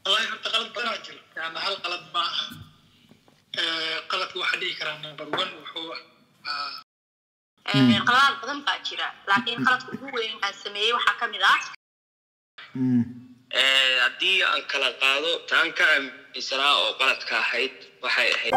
wallahi horta qalad badanaa jiro yani hal qalad ma aha qaladka waxaa dhihi karaa number one wuxuu ahaa qaladaad badan baa jira laakiin qaladka ugu weyn aan sameeyey waxaa ka mid ah haddii aan kala qaado taan ka aaminsanaa oo qaladka ahayd waxay ahayd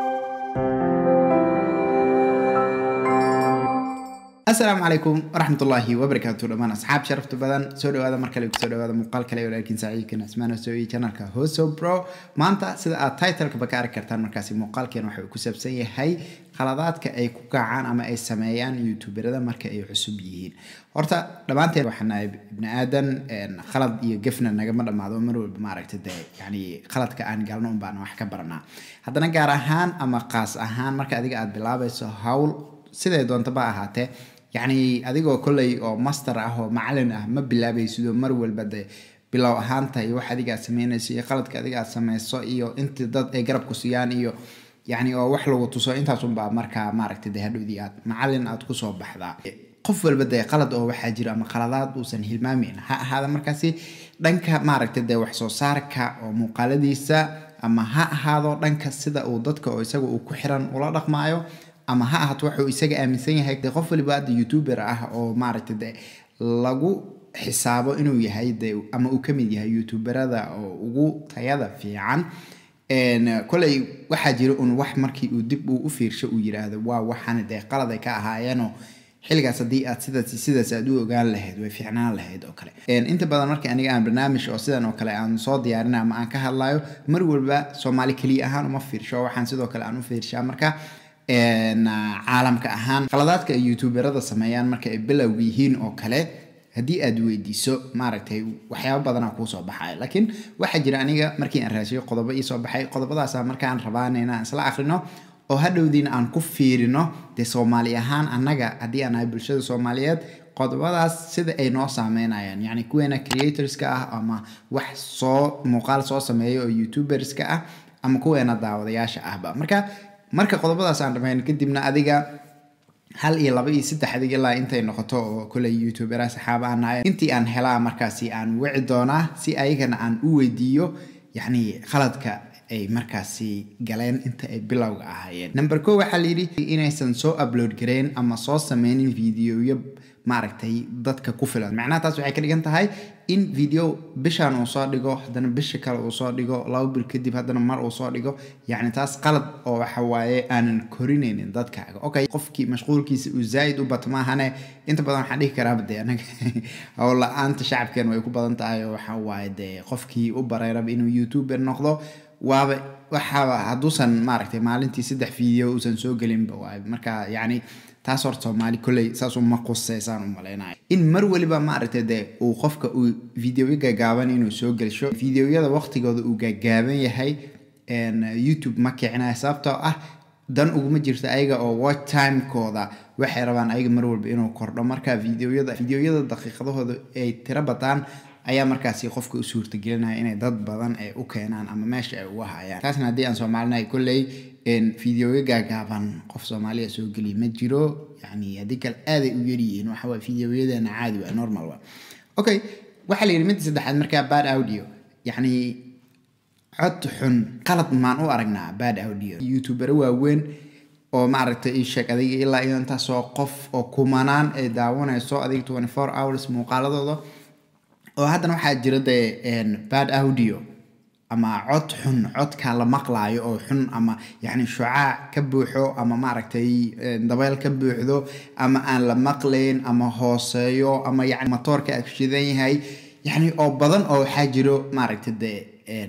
asalaamu calaykum waraxmatullaahi wabarakaatu dhammaan asxaab sharafta badan soo dhawaada mar kale kusoo dhawaada muuqaal kale walaalkiin saaciidkan asmaan soo iyo channelka hoso bro maanta sida aad titleka ka arki kartaan markaasi muuqaalkeen waxa uu ku saabsan yahay khaladaadka ay ku kacaan ama ay sameeyaan youtuberada marka ay cusub yihiin horta dhammaanteen waxaan nahay ibni aadan khalad iyo gefna nagama dhammaado mar walba maaragta dee yani khaladka aan galno un baan wax ka baranaa haddana gaar ahaan ama qaas ahaan marka adiga aad bilaabayso hawl siday doontaba ahaatee yacni adigoo kolley oo master ah oo macalin ah ma bilaabaysido mar walba de bilow ahaanta iyo wax adiga aad sameynayso iyo qaladka adiga aad sameyso iyo intii dad ay garab ku siiyaan iyo yacni oo wax lagu tuso intaasunbaa markaa maaragtay de hadhowdii aad macalin aad kusoo baxdaa qof walba dee qalad oo waxaa jira ama khaladaad uusan hilmaameyn ha ahaada markaasi dhanka maaragtay dee wax soo saarka oo muuqaaladiisa ama ha ahaado dhanka sida uu dadka oo isaga uu ku xiran ula dhaqmaayo ama ha ahaato wuxuu isaga aaminsan yahay de qof waliba hadda youtuber ah oo maaragtay de lagu xisaabo inuu yahay de ama uu kamid yahay youtuberada oo ugu tayada fiican koley waxaa jira un wax markii uu dib uu u fiirsho uu yiraahdo waa waxaan dee qalad ay ka ahaayeenoo xilligaas haddii aad sidaas sidaas aad u ogaan lahayd way fiicnaan lahayd oo kale inta badan markii aniga aan barnaamij oo sidan oo kale aan soo diyaarina ama aan ka hadlayo mar walba soomaali keliya ahaan uma fiirsho waxaan sidoo kale aan u fiirshaa marka caalamka ahaan qaladaadka ay youtuberada sameeyaan marka ay bilowga yihiin oo kale haddii aad weydiiso maaragtay waxyaaba badanaa kuusoo baxaya laakiin waxaa jira aniga markii aan raasiyo qodobo iisoo baxay qodobadaasa markaan rabaan inaan isla akrino oo hadhowdiina aan ku fiirino dee soomaali ahaan annaga haddii aan nahay bulshada soomaaliyeed qodobadaas sida ay noo saameynayaan yacni kuweena creatorska ah ama wax soo muuqaal soo sameeya oo youtuberska ah ama kuweena daawadayaasha ahba marka marka qodobadaas aan dhamayn kadibna adiga hal iyo laba iyo saddex adig ilaa intay noqoto oo koley youtubera saxaaba aan nahay intii aan helaa markaasi aan wici doonaa si ayagana aan u weydiiyo yacni khaladka ay markaasi galeen inta ay bilowga ahaayeen number ko waxaa layidhi inaysan soo upload gareyn ama soo sameynin videoyo maaragtay dadka ku filan macnaha taas waxay ka dhigan tahay in video bishaan uu soo dhigo haddana bisha kale uu soo dhigo laba bil kadib haddana mar uu soo dhigo yacni taas qalad oo waxa waaye aanan korinaynin dadkaaga okay qofkii mashquulkiisa uu zaa'id u bato maahane inta badan waxaan dhihi karaaba dee anaga howla-aanta shacabkeen way ku badan tahay oo waxa waaye dee qofkii u bareeraba inuu youtuber noqdo waaba waxaaba hadduusan maaragtay maalintii saddex video uusan soo gelinba waay marka yacni taas horta soomaali kolley saas uma quseysaan u malaynaya in mar waliba maaragtay dee uu qofka uu videoyo gaagaaban inuu soo gelsho videoyada waqtigooda uu gaagaaban yahay youtube ma kicinaya sababtoo ah dan uguma jirto ayaga oo watch timekooda waxay rabaan ayaga mar walba inuu kordho marka videoyada videoyada daqiiqadahooda ay tiro bataan ayaa markaasi qofka u suurtagelinaya inay dad badan ay u keenaan ama meesha ay uga hayaan taasna haddii aan soomaalinahay kolley videoyo gaagaaban qof soomaaliya soo geliya ma jiro yani haddii kale aaday u yaryihiin waxa waye videoyadeena caadi waa normal waa okay waxaa la yidhi midda saddexaad markaa bad audio yacni cod xun qalad maan u aragnaa bad audio youtubero waaweyn oo maaragtay ii sheeg adiga ilaa iyo intaasoo qof oo kumanaan ay daawanayso adiga twenty four hours muuqaaladooda oo haddana waxaa jira dee bad audio ama cod xun codka la maqlaayo oo xun ama yacni shucaac ka buuxo ama maaragtay dabeyl ka buuxdo ama aan la maqlayn ama hooseeyo ama yacni matoorka agshidan yahay yacni oo badan oo waxaa jiro maaragtay dee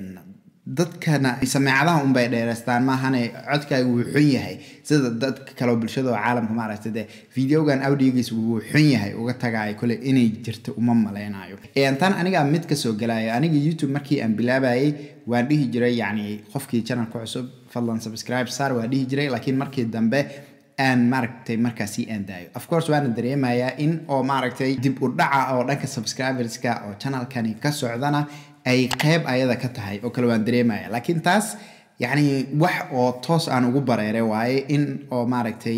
dadkana sameecadaha unbay dheereystaan maahane codkaaga wuu xun yahay sida dadka kaleo bulshada oo caalamka maaragta dee videogan audiogiis wuu xun yahay uga tagaayo kole inay jirto uma maleynayo tan aniga mid kasoo galayo aniga youtube markii aan bilaabayay waan dhihi jiray yacni qofkii channelka cusub fadlan subscribe sar waan dhihi jiray laakiin markii dambe aan maaragtay markaasi aan daayo of course waana dareemayaa in oo maaragtay dib u dhaca oo dhanka subscriberska oo channelkani ka socdana ay qeyb ayada ka tahay oo kale waan dareemaya laakiin taas yacni wax oo toos aan ugu bareeray waaye in oo maaragtay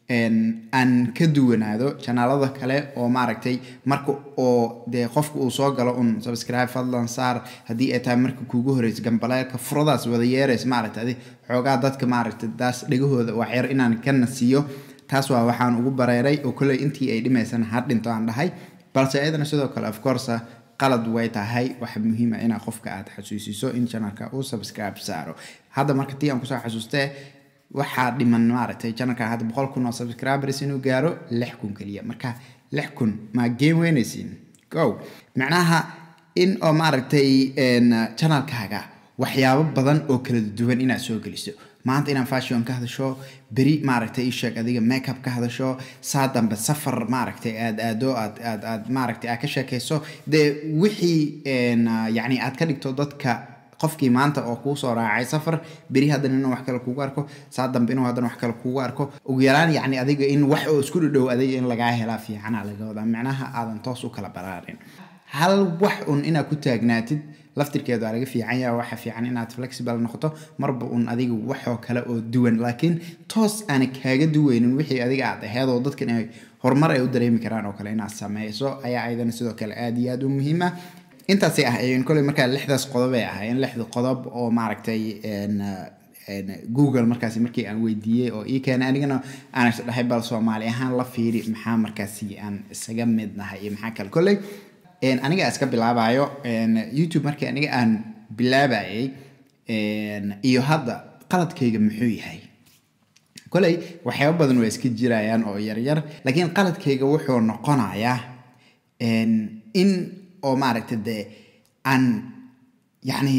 een, aan ka duwanaado janaalada kale oo maaragtay marka oo dee qofka uu soo galo un subscribe fadlan saar haddii ay tahay marka kuugu horeysa gambaleelka furadaas wada yeeraysa maaragtay adi xoogaa dadka maaragtay taas dhegahooda waxyar inaan kana siiyo taas waa waxaan ugu bareeray oo kolley intii ay dhimaysana ha dhinto aan dhahay balse iyadana sidoo kale of course qalad way tahay waxa muhiima inaa qofka aad xasuusiso in channelka uu subscribe saaro hadda marka tii aan kusoo xasuustee waxaa dhiman maaragtay channelka hadda boqol kun oo subscribers inuu gaaro lix kun keliya marka lix kun maa game weynaysiin go macnaha in oo maaragtay een, channelkaaga waxyaabo badan oo kala duwan inaad soo geliso maanta inaan fashion ka hadasho beri maaragtay ii sheeg adiga makeup ka hadasho saa dambe safar maaragtay aad aado aad aad aad maaragtay aad ka sheekayso dee wixii een, yacni aad ka dhigto dadka qofkii maanta oo kuu soo raacay safar beri haddana inuu wax kale kugu arko saa dambe inuu haddana wax kale kugu arko ugu yaraan yacni adiga in wax oo isku dhadhow adiga in lagaa helaa fiicana laga wadaa micnaha aadan toos u kala baraarin hal wax un inaad ku taagnaatid laftirkeedu waa laga fiican yaha waxa fiican inaad flexible noqoto marba un adiga waxoo kale oo duwan laakiin toos aana kaaga duweynin wixii adiga aad aheed oo dadkan ay horumar ay u dareemi karaan oo kale inaad sameyso ayaa ayadana sidoo kale aad iyo aad u muhiima intaasay ahayeen koley markaa lixdaas qodob ay ahaayeen lixda qodob oo maaragtay een, een, google markaasi markii aan weydiiyey oo ii keenay anigana aan is dhahay bal soomaali ahaan la fiiri maxaa markaasi aan isaga mid nahay iyo maxaa kale koley een, aniga iska bilaabayo een, youtube markii aniga aan bilaabayay een, iyo hadda qaladkayga muxuu yahay koley waxyaabo badan waa iska jirayaan oo yaryar laakiin qaladkayga wuxuu noqonayaa een, in oo maaragta dee aan yacni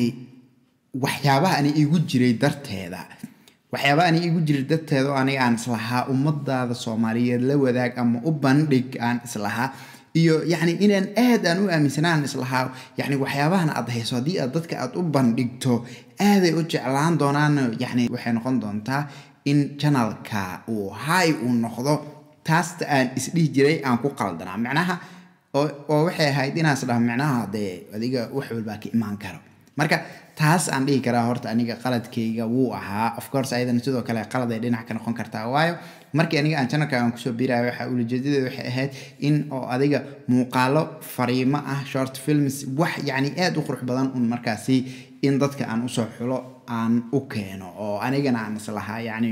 waxyaabaha ani igu jiray darteeda waxyaabaha ani igu jiray darteeda oo aniga aan islahaa ummadaada soomaaliyeed la wadaag ama u bandhig aan islahaa iyo yacni inaan aad aan u aaminsanaan islahaa yacni waxyaabahan aad hayso haddii aad dadka aad u bandhigto aaday u jeclaan doonaan yacni waxay noqon doontaa in channelka uu hay uu noqdo taasta aan isdhihi jiray aan ku qaldanaa macnaha oo oo waxay ahayd inaas dhaha micnaha dee adiga wax walbaa ka imaan karo marka taas aan dhihi karaa horta aniga qaladkayga wuu ahaa of course ayadana sidoo kale qalad ay dhinac ka noqon kartaa waayo markii aniga aan channelka aan kusoo biirayo waxa ujeedadeeda waxay ahayd in oo adiga muuqaalo fariimo ah short films wax yacni aad u qurux badan un markaasi in dadka aan usoo xulo aan u keeno oo anigana aan islahaa yacni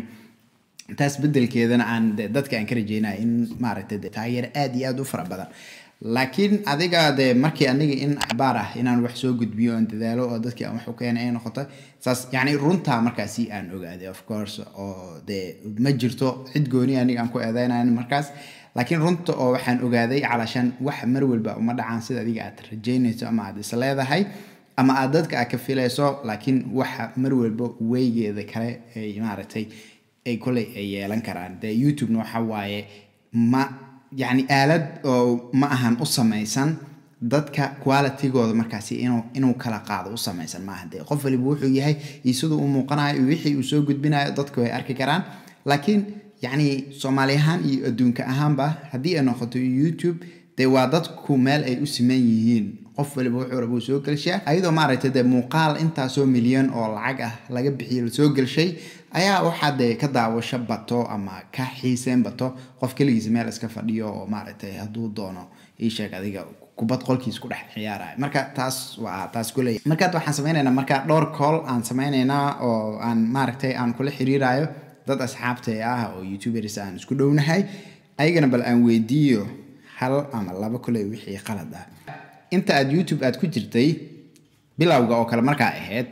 taas bedelkeedana aan de dadka aan ka rajeynaya in maaragtay de taageero aad iyo aad u fara badan laakiin adiga de markii aniga in axbaar ah inaan wax soo gudbiyo oon dadaalo oo dadkii aan wax u keenay ay noqoto saas yacni runtaa markaasi aan ogaaday of course oo de ma jirto cid gooni aniga aan ku eedeynayn markaas laakiin runta oo waxaan ogaaday calashan wax mar walba uma dhacaan sida adiga aad rajeynayso ama aad is leedahay ama aad dadka aad ka filayso laakiin waxa mar walba weygeeda kale ay maaragtay ay koley ay yeelan karaan de youtubena waxa waaye ma yacni aalad oo ma ahan u samaysan dadka qualitygooda markaasi inuu inuu kala qaado u samaysan maaha dee qof waliba wuxuu yahay iyo siduu u muuqanayo iyo wixii uu soo gudbinayo dadka way arki karaan laakiin yacni soomaali ahaan iyo adduunka ahaanba haddii ay noqoto youtube dee waa dadku meel ay u siman yihiin qof waliba wuxuu raba uu soo gelshaa ayadoo maaragtay dee muuqaal intaasoo milyan oo lacag ah laga bixiyay lasoo gelshay ayaa waxaa dee ka daawasho bato ama ka xiiseen bato qof keligiisa meel iska fadhiyo oo maaragtay hadduu doono ii sheeg adiga kubad qolkiis ku dhex ciyaaraya marka taas waa taas kuley marka hadda waxaan sameynaynaa marka dhowr call aan sameynaynaa oo aan maaragtay aan kula xiriirayo dad asxaabtay ah oo youtubers aan isku dhownahay ayagana bal aan weydiiyo hal ama laba kuley wixii qalad ah inta aad youtube aad ku jirtay bilowga oo kale markaa ahayd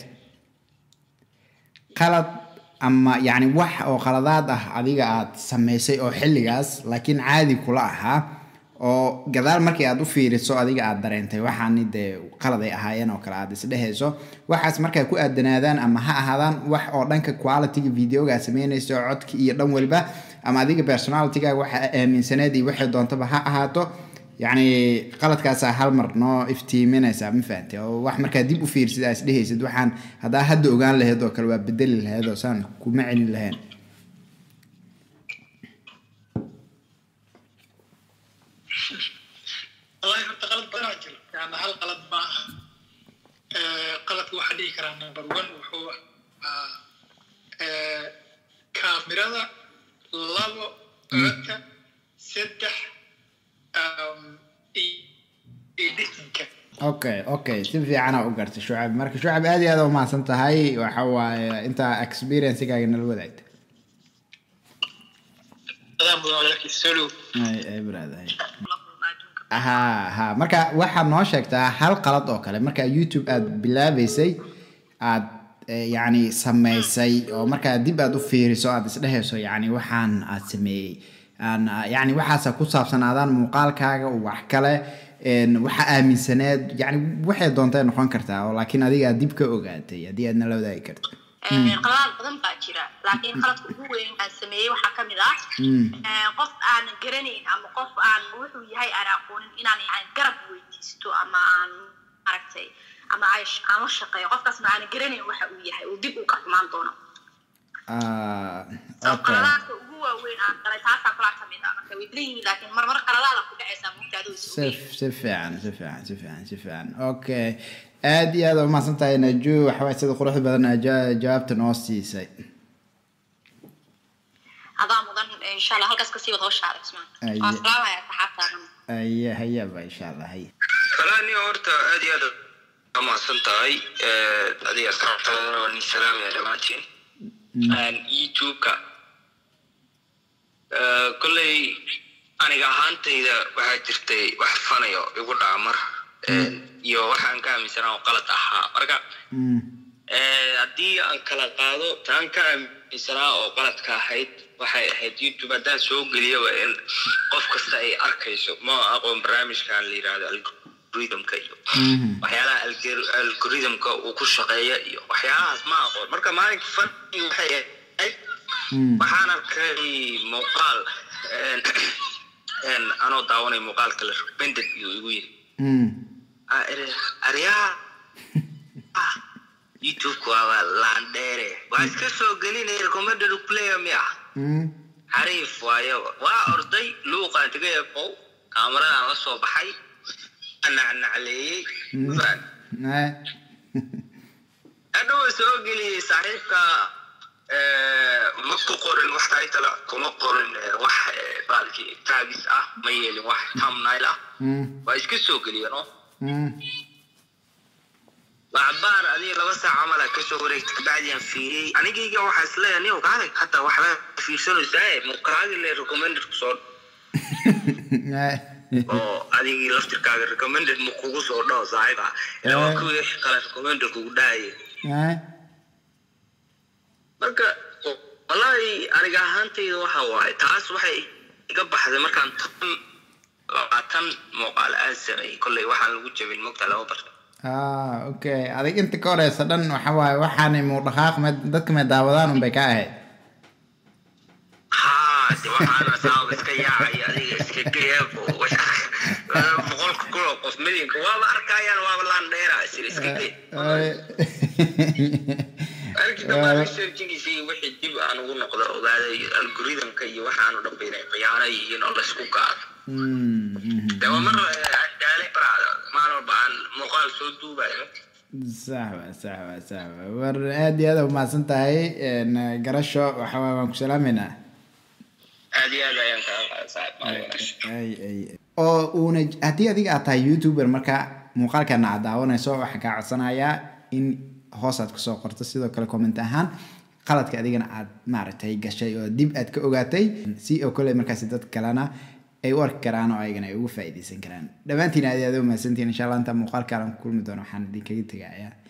qalad ama yacni wax oo qaladaad ah adiga aad samaysay oo xilligaas laakiin caadi kula ahaa oo gadaal markii aad u fiiriso adiga aad dareentay waxaani dee qalad ay ahaayeen oo kale aad isdhehayso waxaas markay ku aadanaadaan ama ha ahaadaan wax oo dhanka qualityga videoga aad samaynayso codki iyo dhan waliba ama adiga personalityga waxa aaminsaneed iyo waxay doontaba ha ahaato yacni qaladkaasaa hal mar noo iftiiminaysaa ma fahantay oo wax markaa dib u fiirsid aa isdhehaysid waxaan haddaa hadda ogaan lahayd oo kale waa bedeli lahayd oo saan kuma celin lahayn wallahi horta qalad badanaa jira yani hal qalad ma aha qaladka waxaa dhihi karaa number one wuxuu ahaa kaamirada labo codadka saddex um, i- editinka okay okay si fiicana u gartay shucab marka shucab aad iyo aad u mahadsan tahay waxa waaye intaa experiencegaaga nala wadaagta adaa mudan walaalkiis soo dhow ay ay brother ay la kulma adduunka ha ha marka waxaad noo sheegtaa hal qalad oo kale marka youtube aad bilaabeysay aad eh, yacni samaysay oo markaa dib aad u fiiriso aad isdhehayso yacni waxaan aad sameeyey aan ah, yacni waxaasa ku saabsanaadaan muuqaalkaaga wax kale een, waxa aaminsaneed yacni waxay doontay noqon kartaa oo laakiin adiga aad dib ka ogaatay haddii aadna la wadaagi karto qaladaad badan baa jira laakiin qaladka ugu weyn aan sameeyey waxaa ka mid ah Mm. eh, qof aanan garanayn ama qof aan wuxuu yahay aan aqoonin inaan yani garab weydiisto ama aan maaragtay ama ay sh- aan la shaqeeyo qofkaasna aanan garanayn waxa uu yahay uu dib uu ka xumaan doono Ah, so okay qaladaadka ugu waaweyn aan galay taasaa kalaa ka mid ah marka way badan yihiin laakiin mar mar qaladaada ku dhacaysaa mugtaada way si sugayaan si fiican si fiican si fiican si fiican okay aad iyo aad u mahadsan tahay naju waxawaaye sida quruxda badan aa ja- jawaabta noo siisay adaa mudan insha allah halkaas kasii wada hoshaada ismaan Aye. waan salaamayaa saxaabtaadan aya hayaba insha allah hay falaani horta aad iyo aad u mahadsan tahay Eh, adiga asxaabtaadana waa nin salaamaya dhammaantiin Een, youtube-ka Eh, kolley aniga ahaantayda waxaa jirtay wax fanayo igu dhaca mar Een, iyo waxaan ka aaminsanaa oo qalad ahaa marka Mm, Eh, haddii aan kala qaado taan ka aaminsanaa oo qaladka ahayd waxay ahayd youtube haddaan soo geliyo waa in qof kasta ay arkayso ma aqoon barnaamijkan la yidhaahdo algorithmka iyo mhm, waxyaalaha algor- algorithmka uu ku shaqeeya iyo waxyaalahaas ma aqoon marka maalinka fani waxay ahayd mm, waxaan arkay muuqaal een, een, anoo daawanay muuqaalka la recommended iyo igu yiri mm. Ah, ere- aryaha ah youtube-ku waaba laandheere waa iska soo gelinay recommended player miya Mm, xariif waayo waa orday luuqaan taga eeqow kaamaradaan la soo baxay nacnacleeyey Mm. faan eh, hadhow soo geliyey saaxiibka eh, ma ku qorin wax title ah kuma qorin eh, wax eh, baalkii taagis ah ma yeelin wax thumbnail ah mm, waa iska soo geliyeen oo mm. lacbaar adiga laba saac camal aa kasoo wareegtay kabacdiaan fiiriyey anigayga waxaa isleeyahay nin kaale hadda waxbaa fiirsanaysaa mukaagi le recommended kusoo Eh, oo adigii laftirkaaga recommended ma kugu soo dhaho saaxiib ah ila waa kuwii kale recommended kugu dhahaya eh, marka wallaahi aniga ahaantayda waxa waaye taas waxay iga baxday markaan tan labaatan muuqaal aan sameeyey kolley waxaan lagu jabin mogta laba barta ah okay adig inta ka horeysa dhan waxa waaye waxaanay muudhaqaaq me dadka may daawadaan unbay ka ahayd haa de waxaana saaba iska yaacaya adiga iska geeb boqolka kuloo qof milyanka waaba arkayaan waaba laandheera isir iska gee arki dambaa researchigiisa iyo wixii dib aan ugu noqdo ogaaday algoritmka iyo waxaanu dhanba inay khiyaano yihiin oo laysku gaado Mm, mhm. de waa mar daale baraada maalin walba aan muuqaal soo duubayo sax wa sax wa sax wa war aad iyo aad u mahadsan tahay een, garasho waxa waaye waan ku salaameynaa aad iyo aad ayaan kaa qaada saaxiib maalin wanaagsan ay ay oo uuna haddii adiga aad tahay youtuber marka muuqaalkana aad daawanayso waxaan kaa codsanayaa in hoos aad kusoo qorto sidoo kale comment ahaan qaladka adigana aad maaragtay gashay oo dib aad ka ogaatay si oo kale markaasi dad kalena ay u arki karaan oo ayagana ay ugu faa'iidaysan karaan dhammaantiin aad iyo aad u mahadsantihiin insha allah intaa muuqaalkaalan ku kulmi doono waxaan idinkaga tegayaa